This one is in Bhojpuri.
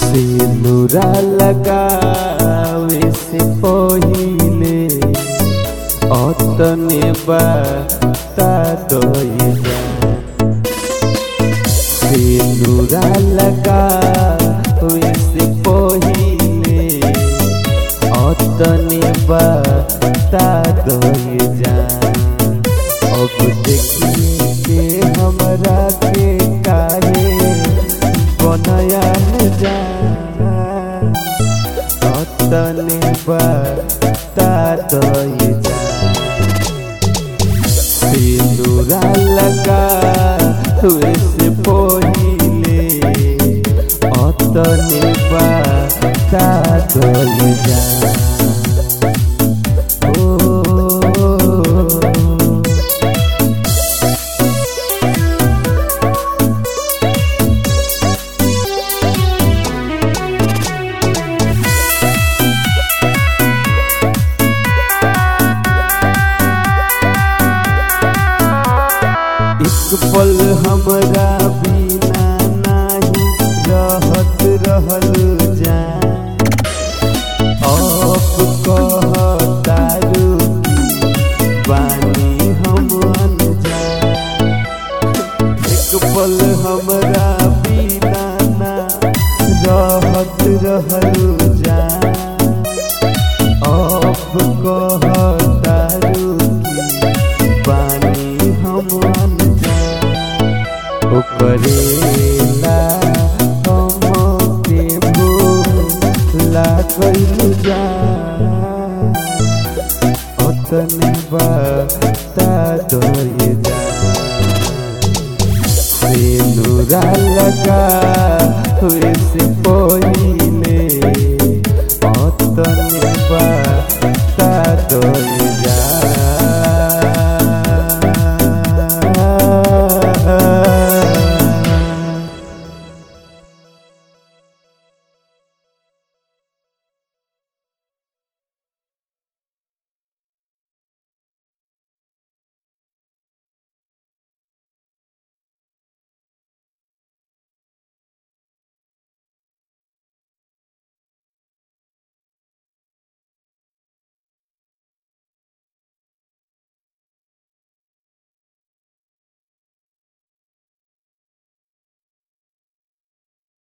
सिंदूरा लगावे से पहिले अतने बता दइला सिंदूरा लगावे से पहिले अतने बता दइला अब देखिए के हमरा के काहे बनया जा अतने बता दइला सिंदूरा लगा हुए से पहिले अतने बता दइला ओ एक पल हमरा बिना नाही रहत रहल जा अब कहतारू की बानी हम अनजा एक पल हमरा बिना ना रहत रहल जा अब कहतारू की बानी हम अनजा ओकरेला हम के भूला कइलू जा अतने बता दइल जा सिंदूरा लगा हुए से कोई